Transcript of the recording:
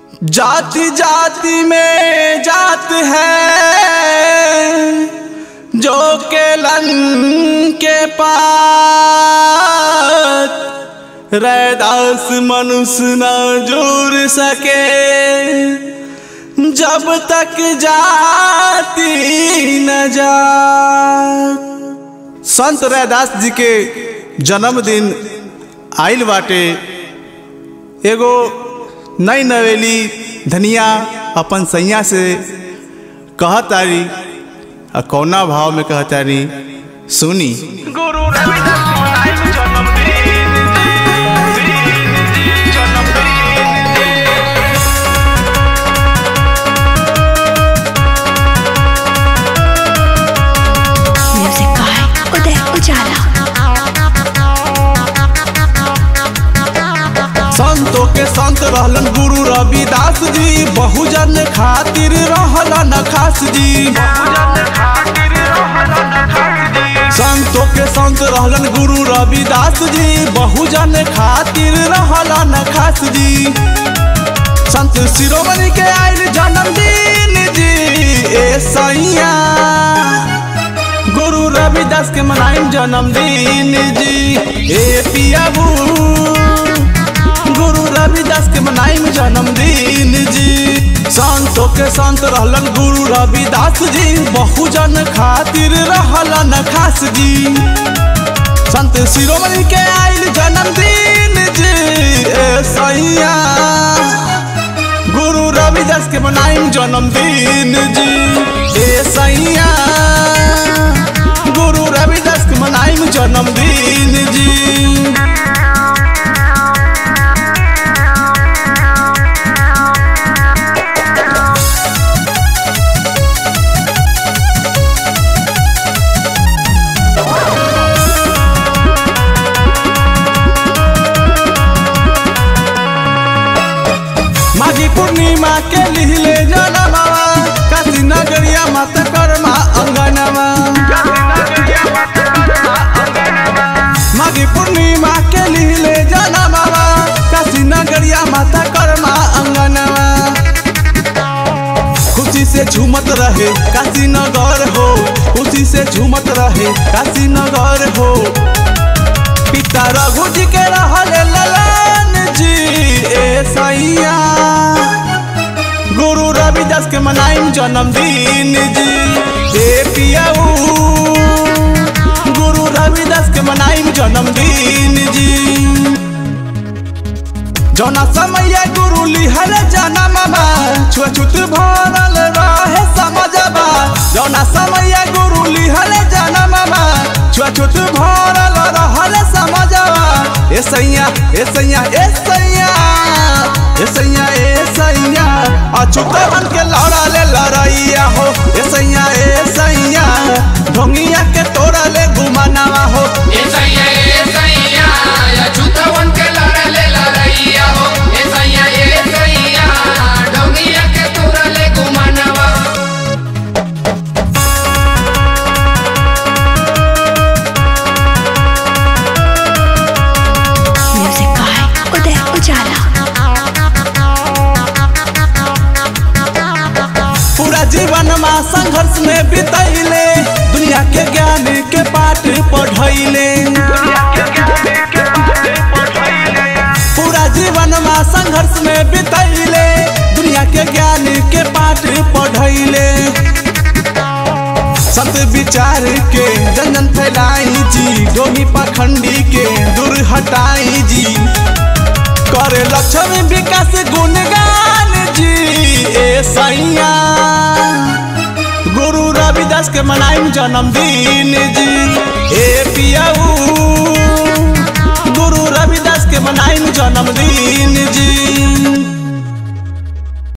जाति जाति में जात है जो केलन के पात रैदास मनुष्य न जोड़ सके जब तक जाति न जात संत रैदास जी के जन्मदिन आइल बाटे एगो नई नवेली धनिया अपन सैया से कहतारी आ कौना भाव में कहतारी सुनी गुरु रविदास मनाइल जन्मदिन दिन जन्मदिन म्यूजिक बाय उदय उजाला संतों के संत रहलन गुरु रविदास जी बहुजन खातिर रहलन खास जी पूजन खातिर रहलन खातिर संतों के संत रहलन गुरु रविदास जी बहुजन खातिर रहलन खास जी संत शिरोमणि के आयल जन्मदिन जी ए सैया गुरु रविदास के मनाइम जन्मदिन जी ए पियाबू गुरु रविदास के मनाइम जन्मदिन जी संतों के संत रहलन गुरु रविदास जी बहुजन खातिर रहलन खास जी संत शिरोमणि के आयल जन्मदिन जी ए सैया गुरु रविदास के मनाइम जन्मदिन जी ए सैया गुरु रविदास के मनाइम जन्मदिन जी माघी पूर्णिमा के लिहले जनमवा काशी नगरिया मत कर्मा अंगनवा नगरिया मत करना अंगनवा माघी पूर्णिमा के लिहले जनमवा काशी नगरिया मत कर्मा अंगनवा खुशी से झूमत रहे काशी नगर हो खुशी से झूमत रहे काशी नगर हो पिता रघु जी के रहले ललन जी ए सैया गुरु रविदास के मनाइम जन्मदिन जी ए पियाऊ गुरु रविदास के मनाइम जन्मदिन जी जौना समय गुरु लिहल जनमबा छुअछूत भरल रहे समझबा जौना समय गुरु लिहल जनमबा छुअछूत भरल रहल समझबा ए सैया ए सैया ए सैया ए सैया ए सैया अछूतवन के लड़ा ले लड़ैया हो ए सैया ए सैया ढोंगिया के तोड़ा ले घुमानावा हो एसैया एसैया या छुतवन के लड़ले लड़ैया हो एसैया एसैया डोंगिया के तुरले गुमानवा म्यूजिक बाय उदय उजाला पूरा जीवन में संघर्ष में बितैले दुनिया के ज्ञान के पाठ पढ़ैले दुनिया के ज्ञान के बात पढ़ैले पूरा जीवन में संघर्ष में बितैले दुनिया के ज्ञान के पाठ पढ़ैले संत विचार के जन जन फैलाई जी डोही पाखंडी के दूर हटाई जी करे लक्ष्मी विकास गुणगान जी ए सैया गुरु रविदास के मनाइम जन्मदिन जी